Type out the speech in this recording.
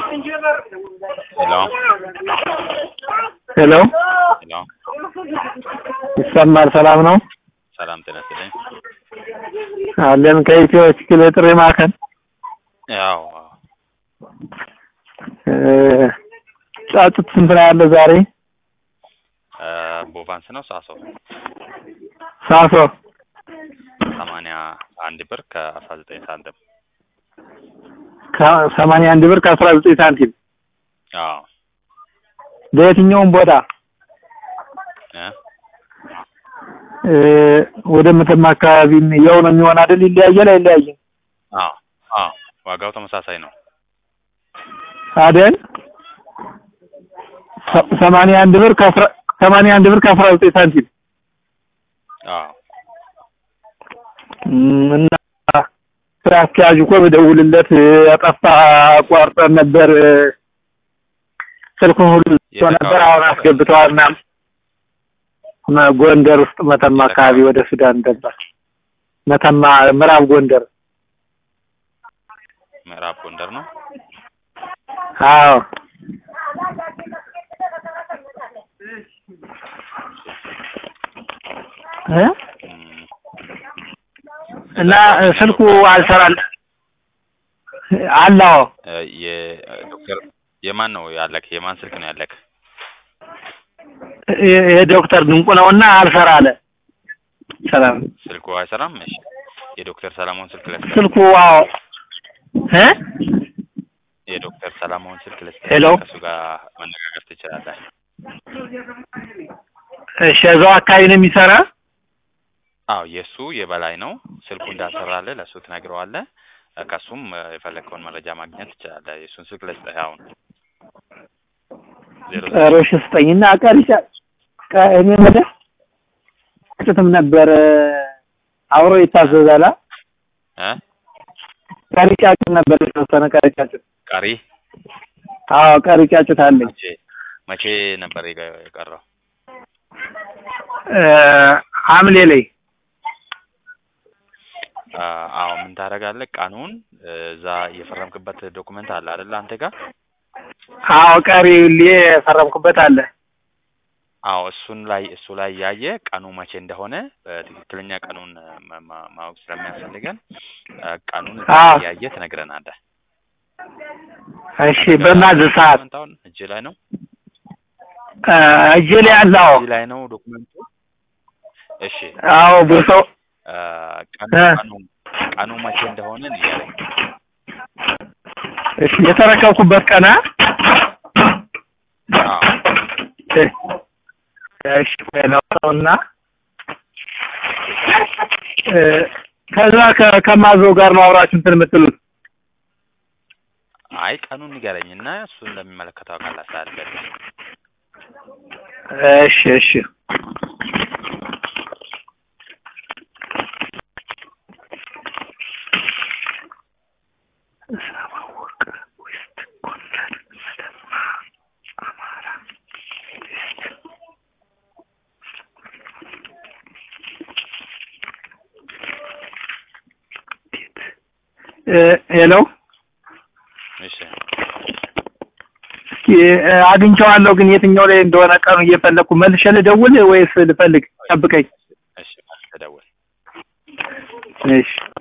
ሄሎ ሄሎ ይሰማል? ሰላም ነው ሰላም ጤና ይስጥልኝ። አለን ከኢትዮ ችግር የጥሪ ማዕከል ያው አዎ። እ ጫጩት ስንት ነው ያለ ዛሬ? እ ቦቫንስ ነው ሳሶ ሳሶ ሰማንያ አንድ ብር ከአስራ ዘጠኝ ሳንቲም። ከሰማንያ አንድ ብር ከአስራ ዘጠኝ ሳንቲም አዎ በየትኛውም ቦታ እ እ ወደ መተማ አካባቢ ያው ነው የሚሆን አይደል? ይለያያል አይለያይም? አዎ አዎ ዋጋው ተመሳሳይ ነው። አይደል? ሰ- ሰማንያ አንድ ብር ከአስራ ሰማንያ አንድ ብር ከአስራ ዘጠኝ ሳንቲም አዎ እም፣ እና ስራ አስኪያጁ እኮ በደውልለት አጠፋ አቋርጠን ነበር እ፣ ስልኩን ሁሉ ዘግቶ ነበር። አሁን አስገብተዋል ምናምን መ- ጎንደር ውስጥ መተማ አካባቢ ወደ ሱዳን ገባ። መተማ ምዕራብ ጎንደር። ምዕራብ ጎንደር ነው። አዎ እ እም፣ እና እ፣ ስልኩ አልሰራል አላው እ፣ የዶክተር የማን ነው ያለክ? የማን ስልክ ነው ያለክ? የዶክተር ድንቁ ነውና አልሰራ አለ። ሰላም ስልኩ አይሰራም። እሺ የዶክተር ሰላሞን ስልክ ልስጥ። ስልኩ አዎ እ የዶክተር ሰላሞን ስልክ ልስጥ። ሄሎ። ከእሱ ጋር መነጋገር ትችላለህ። እሺ እዛው አካባቢ ነው የሚሰራ። አዎ የእሱ የበላይ ነው። ስልኩ እንዳሰራልህ ለእሱ ትነግረዋለህ። እ፣ ከእሱም እ፣ የፈለግከውን መረጃ ማግኘት ትችላለህ። የእሱን ስልክ ልስጥህ አሁን ዜሮ ሮሽ ስጠኝና ቀሪጫ ቀ- እኔ ወደ ጭትም ነበር አብሮ ይታዘዛላ እ ቀሪጫጭት ነበር የተወሰነ ቀሪጫጭት። ቀሪ አዎ ቀሪጫጭት አለኝ። መቼ መቼ ነበር የቀ- የቀረው? እ፣ ሐምሌ ላይ አ፣ አዎ ምን ታደርጋለህ? ቀኑን እ፣ እዛ የፈረምክበት ዶኩመንት አለ አይደል አንተ ጋር? አዎ ቀሪ ሊ የፈረምኩበት አለ። አዎ እሱን ላይ እሱ ላይ ያየ ቀኑ መቼ እንደሆነ በትክክለኛ ቀኑን እ፣ ማ- ማ- ማወቅ ስለሚያስፈልገን እ፣ ቀኑን እዛ አዎ። ላይ ያየ ትነግረናለህ። እሺ በማዘዝ ሰዓት ዶክመንት አሁን እጅ ላይ ነው እ፣ እጄ ላይ አለ። አዎ እጅ ላይ ነው ዶክመንቱ። እሺ አዎ ብሶ እ፣ ቀኑ እ። ቀኑ ቀኑ መቼ እንደሆነ ንገረኝ። እሺ የተረከብኩበት ቀና አዎ እሺ ነውና እ፣ ከዛ ከ- ከማዘው ጋር ነው አብራችሁ እንትን የምትሉት? አይ ቀኑን ንገረኝ እና እሱን ለሚመለከተው አካል አስተላልፈን። እሺ እሺ እ፣ ሄሎ እሺ እስኪ እ፣ አግኝቼዋለሁ ግን የትኛው ላይ እንደሆነ ቀኑ እየፈለግኩ መልሼ ልደውል ወይስ ልፈልግ? ጠብቀኝ። እሺ ተደውል። እሺ